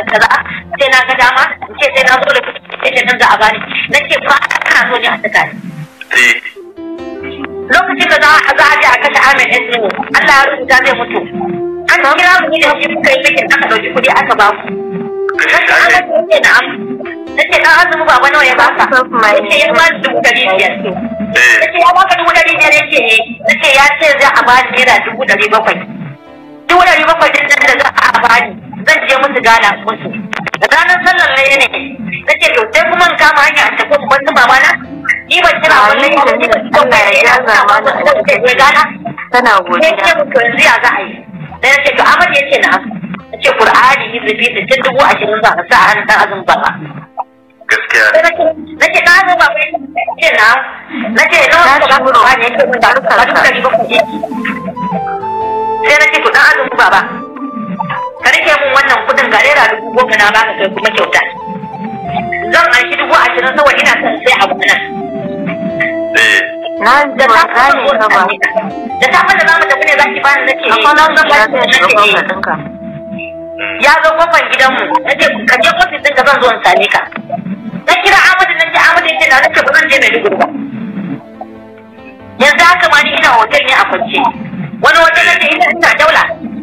kaza sai na ga dama in ce sai na zo da kuɗi nan za a bani na ce ba ana so ne a saka ni eh lokacin da za a za a je a kashe Ahmed Esnu Allah ya rubuta zai mutu an kira mu ne da shi muka yi mikin aka ɗauki kuɗi aka ba ku Nace Ahmed ya ce na'am nace dan azumi baba nawa ya baka nace ya ba ni dubu ɗari biyar eh nace ya baka dubu ɗari biyar yace eh nace ya ce za a bani naira dubu ɗari bakwai dubu ɗari bakwai din nan da za a bani zan je musu gana musu da ranar sallar ne ne nace to sai kuma in kama hanya a tafi ban su mama na ni ban kira wannan ya ni ban kira Allah ya jaza mana da ke gana tana sai godiya ce mutu yanzu ya za a yi sai nace to Ahmad yace na nace Qur'ani hizbi sittin dubu ashirin za ka sa a hannun dan azumin baba gaskiya sai nace nace na zo baba ce na nace nawa ka ba ku Qur'ani yace mun da ka dubu ɗari bakwai yake sai na ce to dan azumin baba ka rike mun wannan kudin ga naira dubu goma na baka kai kuma kyauta zan an shi dubu ashirin saboda ina son sai abu nan eh na ji da ba ta gane ka ba da ta fara zamu tafi ne zaki bani nace eh akwai nan zan da baki ya shiga nace gwamna eh ɗinka ya zo kofar gidanmu nace ka je ofis ɗin ka zan zo in same ka na kira Ahmadu na ce Ahmadu yace na nace ba zan je Maiduguri ba yanzu haka ma ni ina hotel ne a kwance wani hotel nace ina ina daula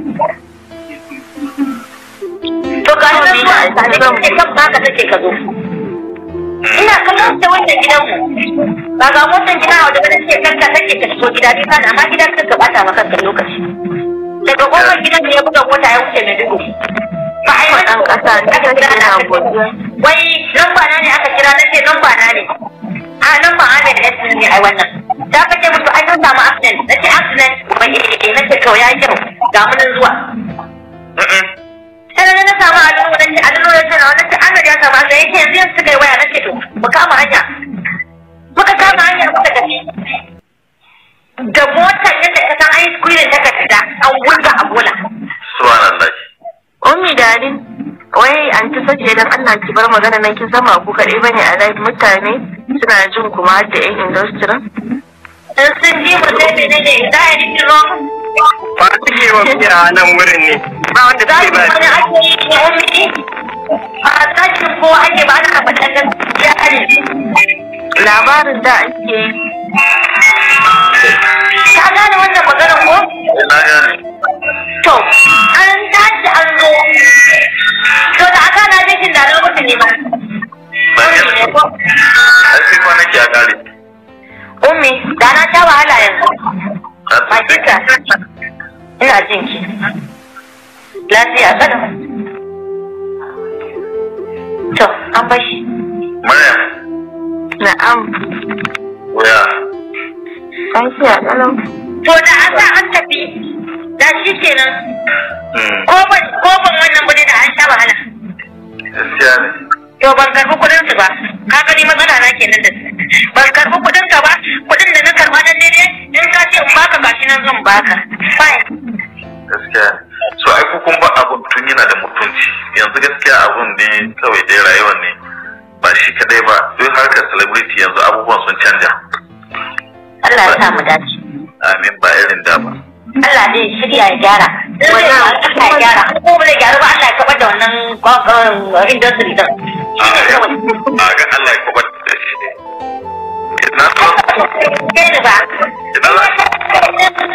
to ga shi nan zuwa in same ka nace kan baka take ka zo ina kallon ta wannan gidanmu ba ga motan gida a wajen da take kanka take ka shigo gida bisa da amma gidan kanka bata maka kanka lokaci daga kofar gidan ne ya buga mota ya wuce Maiduguri ba a yi ɗan wani ƙasa ne aka kira yana na godiya wai lamba na ne aka kira nace lamba na ne a lamba a ne da yasin ne ai wannan da aka ce musu ai sun samu accident nace accident wai eh eh nace to ya kyau ga mu nan zuwa mm sai na samu alimu nace alimu ya ce na wannan ce Ahmad ya samu accident yake yanzu yanzu suka yi waya nace to mu kama hanya muka kama hanya muka tafi da motar yadda ka san ai squeezing ta fita an wurga a bola subhanallah Ummi dari wai an ta sace dan Allah ki bar magana nan kin zama ku kaɗai bane a live mutane suna jin kuma har da yan industry in sun ji mu sai menene za a yi wrong ba su ke wa biya a nan wurin ne ba wanda za suke su ba wani ake yi ne ummi ba tashin ko ake ba ana faɗan gaskiya ne labarin da ake yi ka gane wannan maganar ko ina gane to an tashi an zo to da aka na jikin da na mutu ne ba ba gane ai sai kwanaki a kare ummi da na sha wahala yanzu na ba tsaye kika ina jin ki lafiya kada to an bashi Maryam na'am waya lafiya kalau to da an sa an tafi da shi kenan mm ko ban ko ban wannan bude da an sha wahala gaskiya ne to ban karbi kudin su ba ka gani matsala na kenan da su ban karbi kudin ka ba kudin da na karba nan ne in ka ce in baka gashi nan zan baka fine gaskiya so ai ku kun ba abun tun yana da mutunci yanzu gaskiya abun ne kawai dai rayuwar ne ba shi kadai ba duk harkar celebrity yanzu abubuwan sun canja Allah ya sa mu dace amin ba irin da ba Allah zai shirya ya gyara in zai ba Allah ya gyara in kuma ba zai gyara ba Allah ya kabar da wannan uh, industry din a ga Allah ya kubar da shi ina so Kai ne ba ina za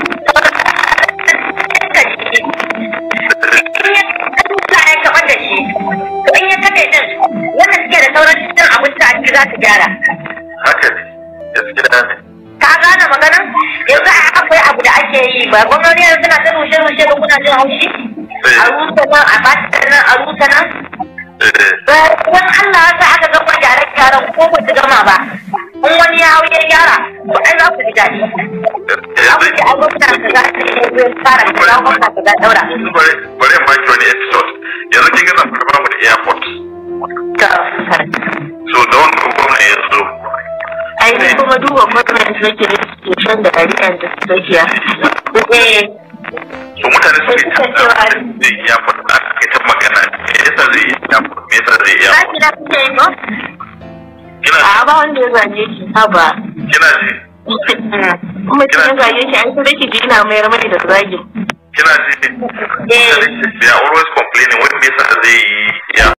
Allah ya kabar da shi to in ya kaɗe din wannan suke da sauran cin abinci a ciki za su gyara haka ne gaskiya ne ka gane maganan yanzu a akwai abu da ake yi ba gwamnati yanzu suna ta rushe rushe ba kuna jin haushi a rusa nan a bata nan a rusa nan eh Wani Allah ya sa aka gama gyare gyaran ko ba su gama ba in wani ya hau ya gyara to ai za ku ji daɗi abu da an gwamna ka za ta yi zai fara ka za gwamna ka za daura yanzu bari bari in baki wani episode yanzu kin ga nan ba mu da airport ta so da wannan gwamna ya zo ai ni kuma duba gwamnati nake da station da ariyan da tsakiya eh so mutane su yi ta zai iya airport a kai ta magana me yasa zai yi airport me yasa zai yi za airport ki na kuke yi ko kina a ba wanda ya zage shi haba kina ji mutum ya zage shi an sai ki ji ina mayar mai da zagin kina ji eh they are always